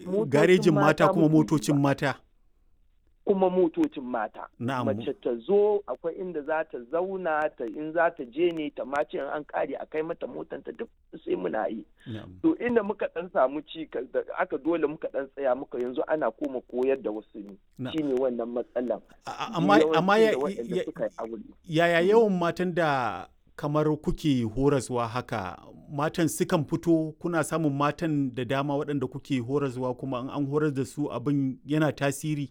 garejin mata kuma motocin mata kuma motocin mata na'am mace ta zo akwai inda za ta zauna ta in za ta je ne ta mace in an kare a kai mata motanta duk sai muna yi na'am to inda muka dan samu ci da aka dole muka dan tsaya muka yanzu ana koma koyar da wasu ne Na- shine wannan matsalan A- a- amma amma ya- Yawanci da waɗanda ya- suka yi aure. yaya yawan matan da kamar kuke horaswa haka matan sukan fito kuna samun matan da dama waɗanda kuke horaswa kuma in an horar da su abin yana tasiri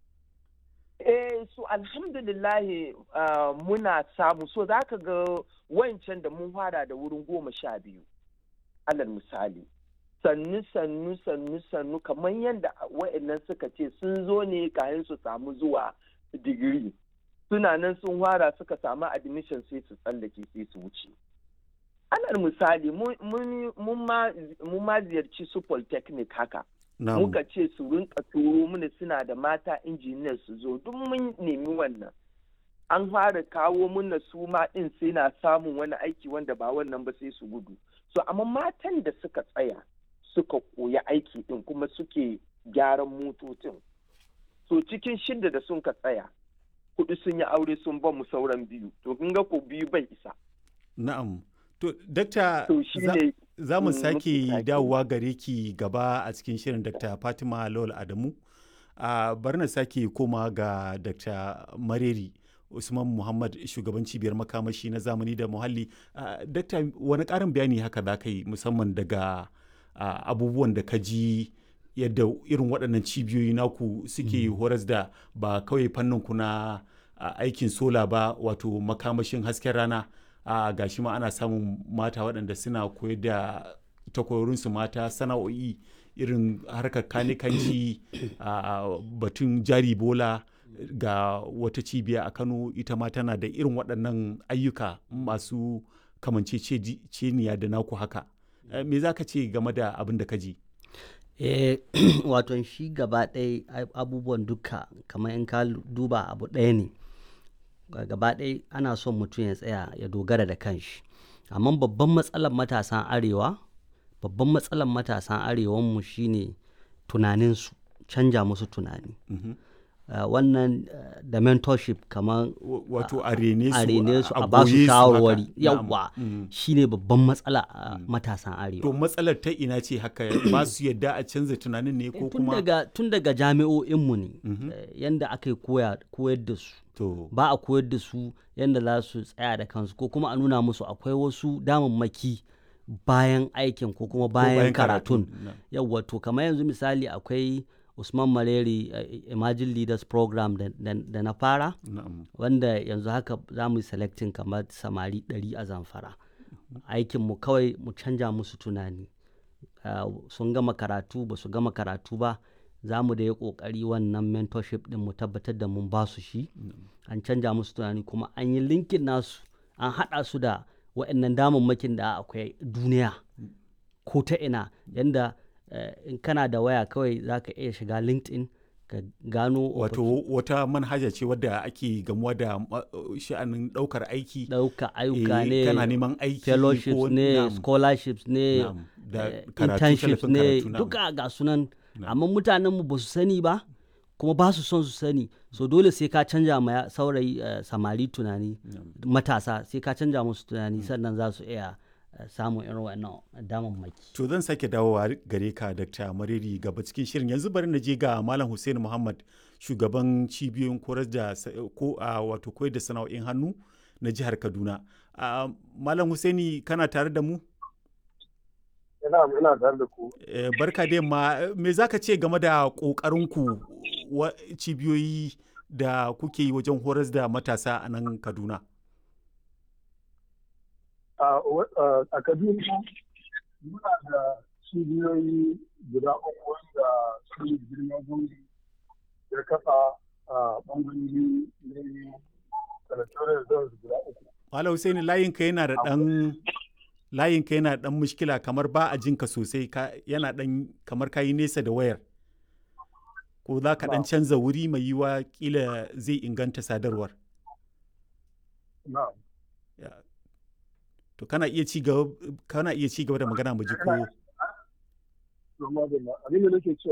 Eh, so alhamdulillahi ah, muna samu so za ka ga wancan da mun fara da wurin goma sha biyu alal misali sannu sannu sannu sannu kamar yadda wa'annan suka ce sun zo ne kayan su samu zuwa digiri suna nan sun fara suka samu admission sai su tsallake sai su wuce alal misali mun- mun mun ma- mun ma ziyarci su polytechnic haka na'am muka ce su rinka turo mana suna da mata injiniyar su zo duk mun nemi wannan an fara kawo mana su ma din sai na samun wani aiki wanda ba wannan ba sai su gudu so amma matan da suka tsaya suka koya aiki din kuma suke gyaran motocin so cikin shida da sun ka tsaya kudu sun yi aure sun ba mu sauran biyu to kun ga ko biyu bai isa na'am to dakta to shi za- ne za mu Mm, sake muke sake. dawowa gare ki gaba a cikin shirin dr fatima lawal adamu a bari na sake koma ga dr mareri usman muhammad shugaban cibiyar makamashi na zamani da muhalli Ah, dakta wani karin bayani haka za ka yi musamman daga ah, abubuwan da ka ji yadda irin waɗannan cibiyoyi naku suke horas da ba kawai fannin ku na ah, aikin sola ba wato makamashin hasken rana a gashi ma ana samun mata waɗanda suna koyar da takwarorinsu mata sana'o'i irin harkar kanikanci a batun jari bola ga wata cibiya a kano ita ma tana da irin waɗannan ayyuka masu kamanceceniya da naku haka Eh, me za ka ce game da abin da ka ji eh wato shi gaba ɗaya ai- abubuwan duka kamar in ka lu- duba abu ɗaya ne Ga- gaba ɗaya ana son mutum ya tsaya ya dogara da kanshi amma babban matsalar matasan arewa babban matsalar matasan arewanmu shine tunaninsu canja musu tunani Mhm. Uh, wannan uh, da mentorship kamar W- wato a rene su a rene su a ba goye su haka. shawarwari Na'am. yawwa Mm. shine babban matsala a matasan arewa to matsalar ta ina ce haka ba su yadda a canza tunanin ne ko tun kuma daga tun daga jami'o'inmu ne Mhm. eh, yanda aka yi koya koyar da su to ba a koyar da su yanda za su tsaya da kansu ko kuma a nuna musu akwai wasu damammaki bayan aikin ko kuma ko bayan karatun Na'am. yawwa to kamar yanzu misali akwai usman maleri eh, emerging leaders program da, da- da na fara na'am wanda yanzu haka za mu yi selecting kamar samari 100 a zamfara aikinmu kawai mu canja musu tunani Ah, sun gama karatu ba su gama karatu ba za mu da yi kokari wannan mentorship din mu tabbatar da mun ba su shi an canja musu tunani kuma an yi linkin nasu an haɗa su da waɗannan damammakin da akwai duniya ko ta ina yanda eh, in kana da waya kawai za ka iya shiga linkedin ka gano wato wata manhaja ce wadda ake gamuwa da ma- sha'anin daukar aiki ɗauka ayyuka eh, ne kana neman aiki fellowships ko- ne na'am, scholarships ne na'am, da eh, karatu, internships tallafin ne karatu, na'am. duka ga sunan amma mutanenmu ba su sani ba kuma ba su son su sani so dole sai ka canja ma ya- saurayi eh, samari tunani matasa sai ka canja musu tunani sannan za su iya eh, samun irin wannan damammaki to zan sake dawowa gare ka dr mariri gaba cikin shirin yanzu bari na je ga malam hussein muhammad shugaban cibiyoyin koyar da sa- ko a wato koyar da sana'o'in hannu na jihar kaduna Ah, malam husaini kana tare da mu ina ina tare da ku Eh, barka da yamma me za ka ce game da ƙoƙarinku wa cibiyoyi da kuke yi wajen horas da matasa a nan kaduna a wa- a- a kaduna muna da cibiyoyi guda uku wanda su ne girma gungi ya kafa a bangarori ne territorial zones guda uku malam husaini layinka yana da ɗan layinka yana da ɗan mushkila kamar ba a jinka sosai ka, yana ɗan kamar ka yi nesa da wayar ko za ka ɗan canza wuri mai yiwa kila zai inganta sadarwar na'am Ya. to kana iya ci gaba kana iya ci gaba da magana mu ji ko to madalla abin da nake cewa